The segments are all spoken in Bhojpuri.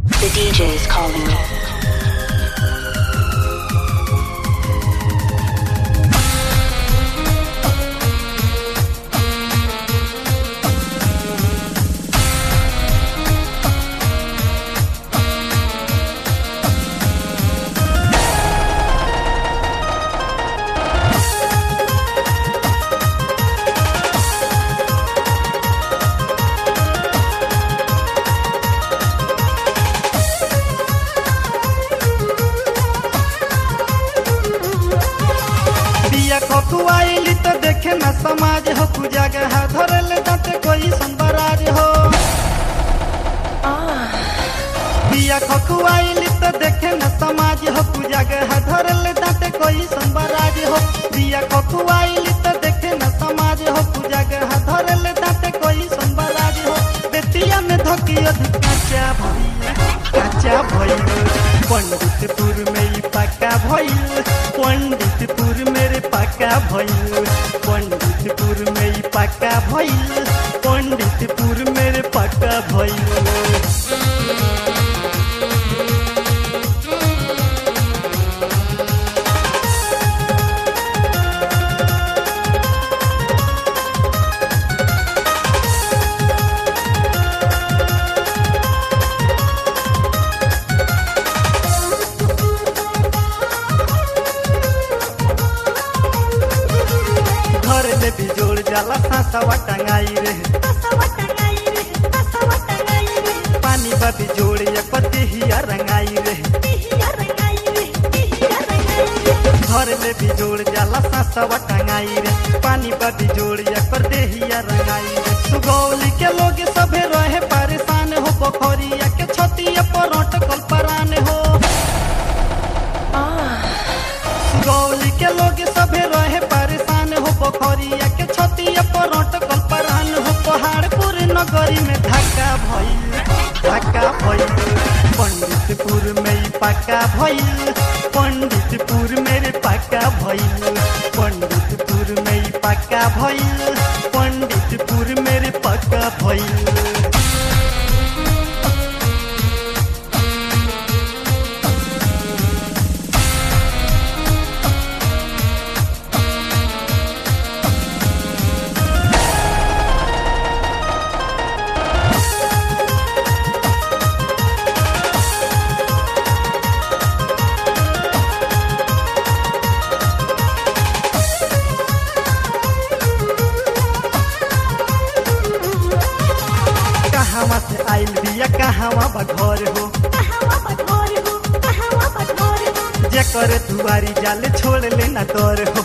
The DJ is calling me. बिया खकुआइली तो देखे न समाज हो पूजा के हाथ धरल दाते कोई संबराज हो बिया खकुआइली तो देखे न समाज हो पूजा के हाथ धरल दाते कोई संबराज हो बिया खकुआइली तो देखे न समाज हो पूजा के हाथ धरल दाते कोई संबराज हो बेतिया में धोकियो काचा भइल काचा भइल पंडितपुर में ई पक्का भइल पंडितपुर मेरे पक्का भइल पंडितपुर में ई पक्का भइल पंडितपुर मेरे पक्का भइल घर में भी जोड़ जाला सासवा टंगाई रे पानी बा भी जोड़ या पति हिया रंगाई रे घर में भी जोड़ जाला सासवा टंगाई रे पानी बा भी जोड़ या पर देहिया रंगाई रे सुगौली के लोग सभे रहे परेशान हो पोखरिया के छतिया पर अटकल परान हो गौली के लोग सभे रहे परेशान हो पोखरिया के छतिया पर अटकल परान हो पहाड़पुर नगरी में धक्का भइल धक्का भइल पंडितपुर में ई पक्का भइल पंडितपुर मेरे पक्का भइल पंडितपुर में ई पक्का भइल पंडितपुर मेरे पक्का भइल कहवा से आइल बिया कहवा बा घर हो जेकर दुआरी जाले छोड़ लेना तोर हो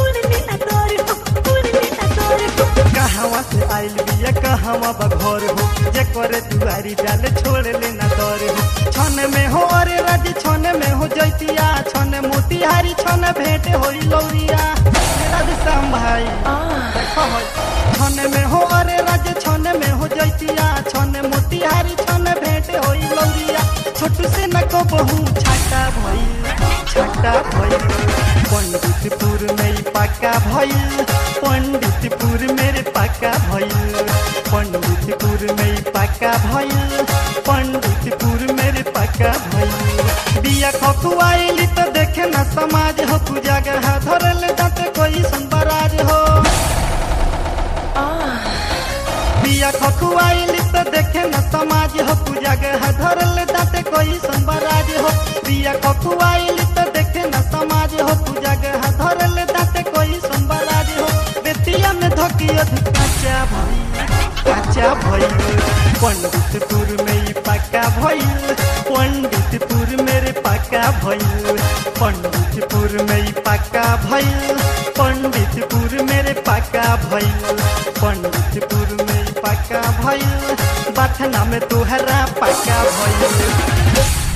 कहवा से आइल बिया कहवा बा घर हो जेकर दुआरी जाले छोड़ लेना तोर हो छन में हो अरे राज छन में हो जैतिया छन मोतिहारी छन भेंट होई लौरिया राज श्याम भाई देखो होई। छन में हो अरे राज छन में हो जैतिया छन मोतिहारी छन भेंट होई लौरिया छोटू से न को बहु छाटा भइल छाटा भइल पंडितपुर में ई पक्का भइल पंडितपुर मेरे पक्का भइल पंडितपुर में ई पक्का भइल पंडितपुर मेरे पक्का भइल बिया खकुआइली तो देखे न समाज हो पूजा के हाथ धरल दाते कोई संबराज हो बिया खकुआइली तो देखे न समाज हो पूजा के हाथ धरल दाते कोई संबराज हो बिया खकुआइली तो देखे न समाज हो पूजा के हाथ धरल दाते कोई संबराज हो बेतिया में धोकियो काचा भइल काचा भइल पंडितपुर में ई पक्का भइल पंडितपुर मेरे पक्का भइल पंडितपुर में ई पक्का भइल पंडितपुर मेरे पक्का भइल पंडितपुर में ई पक्का भइल बथना में तुहरा पक्का भइल